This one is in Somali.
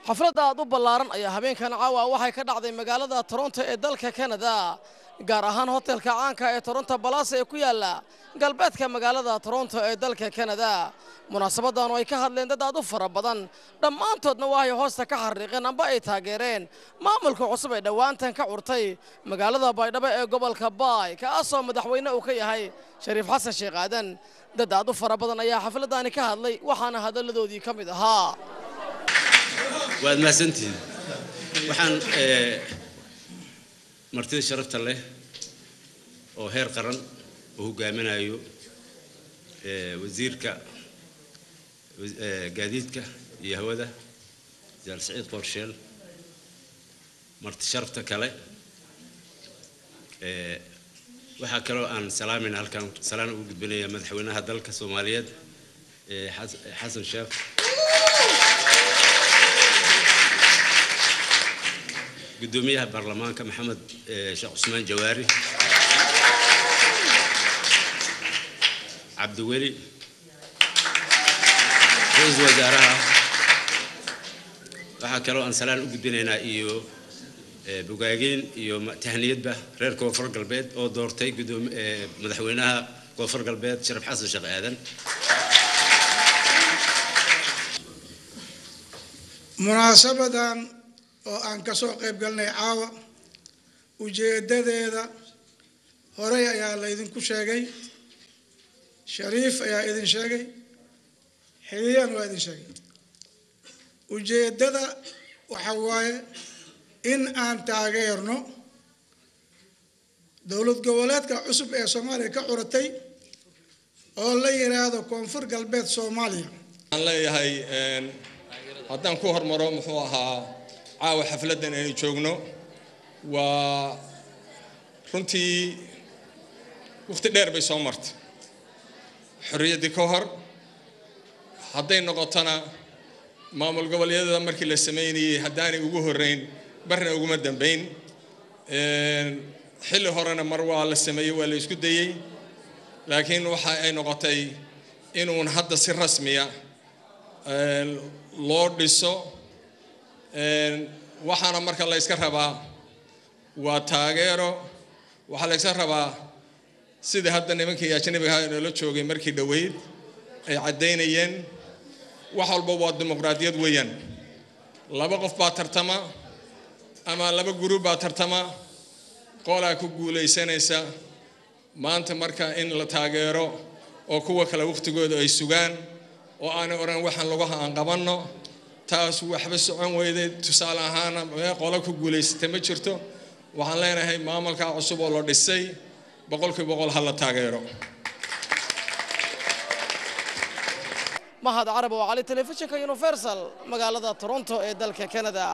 xafladda aad u ballaaran ayaa habeenkan caawa waxay ka dhacday magaalada toronto ee dalka kanada gaar ahaan hotelka caanka ee toronto balasa ee ku yaala galbeedka magaalada toronto ee dalka kanada munaasabadan oo ay ka hadleen dad aad u fara badan dhammaantoodna waxay hoosta ka xariiqeen amba ay taageereen maamulka cusub ee dhowaantan ka curtay magaalada baydhabo ee gobolka baay kaasoo madaxweyne uu ka yahay shariif xasan sheekh aadan dad aad u fara badan ayaa xafladani ka hadlay waxaana hadalladoodii ka mid ahaa waad mahadsantihiin waxaan martida sharafta leh oo heer qaran oo hogaaminayo wasiirka gaadiidka iyo hawada jaal saciid qorsheel marti sharafta kale waxaa kaloo aan salaamayna halkaan salaan ugu gudbinaya madaxweynaha dalka soomaaliyeed xasan sheekh gudoomiyaha baarlamaanka maxamed sheekh cusmaan jawaari cabdiweli ra-iisul wasaaraha waxaa kaloo aan salaan u gudbinaynaa iyo bogaageyn iyo tahniyadba reer koonfur galbeed oo doortay madaxweynaha koonfur galbeed sharaf xasan sheekh aadan munaasabadan oo aan ka soo qayb galnay caawa ujeedadeeda horey ayaa laydinku sheegay shariif ayaa idin sheegay xiliyan waa idin sheegay ujeeddada waxa waaye in aan taageerno dowlad goboleedka cusub ee soomaaliya ka curatay oo la yidhaahdo koonfur galbeed soomaaliya waxaan leeyahay haddaan ku hormaro muxuu ahaa caawa xafladdan aynu joogno waa runtii wakhti dheer bay soo martay xorriyaddii ka hor hadday noqotona maamul goboleedyada markii la sameynayey haddaanay ugu horreyn barna uguma dambayn xilli horena mar waa la sameeyey waa la isku dayey laakiin waxa ay noqotay inuun hadda si rasmiya loo dhiso waxaana marka la yska rabaa waa taageero waxaa la yska rabaa sidai hadda nimankii ajnabiga noola joogay markii dhoweyd ay caddaynayeen wax walba waa dimuqraadiyad weeyaan laba qof baa tartama ama laba gurub baa tartama qolaa ku guulaysanaysa maanta marka in la taageero oo kuwa kale wakhtigooda ay sugaan oo aanay odhan waxaan laguha aan qabanno taas waxba socon weyday tusaale ahaana mee qolo ku guulaysatay ma jirto waxaan leenahay maamulkaa cusub oo la dhisay boqolkii boqol ha la taageero mahad carab oo cali telefishinka universal magaalada toronto ee dalka canada